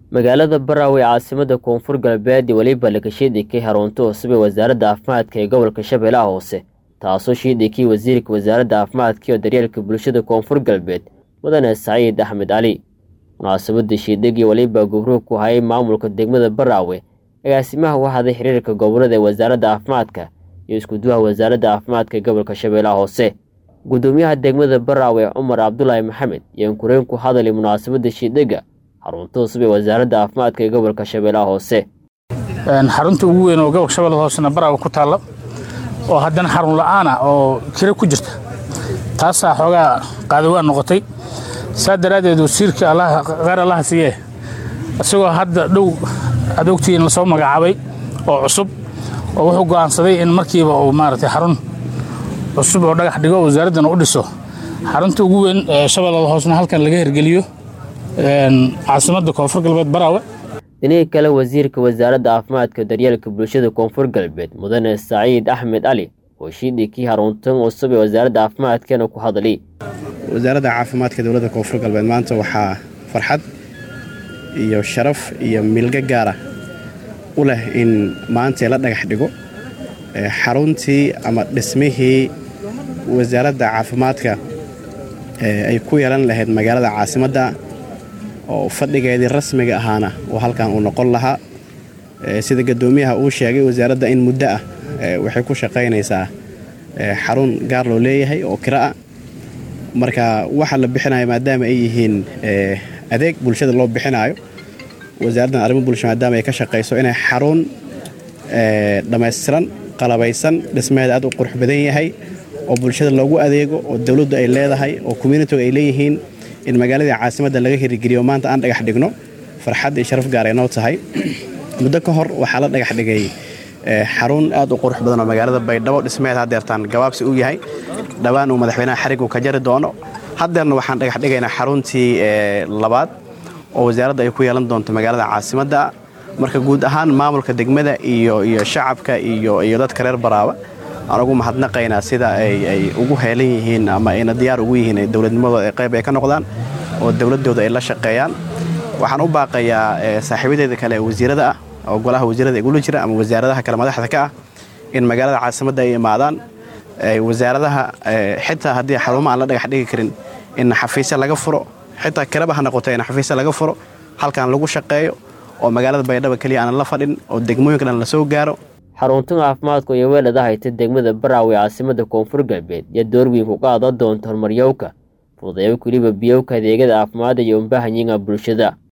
magaalada baraawe ee caasimada koonfur galbeed weliba laga shiidikay harunta cusub ee wasaaradda caafimaadka ee gobolka shabeellaha hoose taasoo shiidikay wasiirka wasaaradda caafimaadka iyo daryeelka bulshada koonfur galbeed mudane saciid axmed cali munaasabada shiidhigii weliba gubruhu ku hayay maamulka degmada baraawe agaasimaha waxaday xiriirka gobolada ee wasaaradda caafimaadka iyo iskuduwaha wasaaradda caafimaadka ee gobolka shabeellaha hoose gudoomiyaha degmada baraawe cumar cabdulaahi maxamed iyo inkureen ku hadalay munaasabada shiidhiga xarunta cusub ee wasaaradda caafimaadka ee gobolka shabeellaha hoose xarunta ugu weyn oo gobolka shabeellaha hoosena baraawe ku taalla oo haddana xarun la'aana oo kiro ku jirta taasaa xoogaa qaadawaan noqotay saa daraaddeed wasiirka qaar allaha siiyee isagoo hadda dhow adoogtiin lasoo magacaabay oo cusub oo wuxuu go'aansaday in markiiba uu maaragtay xarun cusub oo dhagax dhigo wasaaraddana u dhiso xarunta ugu weyn ee shabeellada hoosena halkan laga hirgeliyo caasimadda koonfur galbeed baraawe dhinihii kale wasiirka wasaaradda caafimaadka daryeelka bulshada koonfur galbeed mudane saciid axmed cali oo shiidhikii haruntan cusub ee wasaaradda caafimaadkana ku hadlay wasaaradda caafimaadka dowladda koonfur galbeed maanta waxaa farxad iyo sharaf iyo milgo gaara u leh in maanta la dhagax dhigo xaruntii ama dhismihii wasaaradda caafimaadka ay ku yeelan lahayd magaalada caasimadda oo fadhigeedii rasmiga ahaana oo halkan uu noqon lahaa sida gadoomiyaha uu sheegay wasaaradda in muddo ah waxay ku shaqaynaysaa xarun gaar loo leeyahay oo kiro ah marka waxa la bixinayo maadaama ay yihiin adeeg bulshada loo bixinaayo wasaaraddan arrimo bulsho maadaama ay ka shaqayso inay xarun dhammaystiran qalabaysan dhismaheeda aad u qurux badan yahay oo bulshada loogu adeego oo dowladdu ay leedahay oo communitigu ay leeyihiin in magaaladii caasimadda laga hirigeliyo maanta aan dhagax dhigno farxad iyo sharaf gaar ay noo tahay muddo ka hor waxaa la dhagax dhigay xarun aad u qurux badan oo magaalada baydhabo dhismeed haddeertaan gabaabsi u yahay dhowaan uu madaxweynaha xarigu ka jari doono haddeerna waxaan dhagax dhigaynaa xaruntii labaad oo wasaaradda ay ku yeelan doonto magaalada caasimadda marka guud ahaan maamulka degmada iyo iyo shacabka iyo iyo dadka reer baraawe aan ugu mahadnaqaynaa sida ay ugu heelan yihiin ama ayna diyaar ugu yihiin dowladnimadooda ay qayb ay ka noqdaan oo dowladdooda ay la shaqeeyaan waxaan u baaqayaa saaxiibadeeda kale ee wasiirada ah oo golaha wasiirada igula jira ama wasaaradaha kale madaxda ka ah in magaalada caasimadda ay imaadaan wasaaradaha xitaa haddii xarumo aan la dhagax dhigi karin in xafiisya laga furo xitaa kiraba ha noqoto in xafiisya laga furo halkan lagu shaqeeyo oo magaalada baydhaba keliya aanan la fadhin oo degmooyinka dhan la soo gaaro xaruntan caafimaadku iyo weelada hayta degmada baraawe caasimada koonfur galbeed iyo door weyn ku qaadan doonta horumaryowka fudayo weliba biyowka adeegyada caafimaadda iyo umbahanyiga bulshada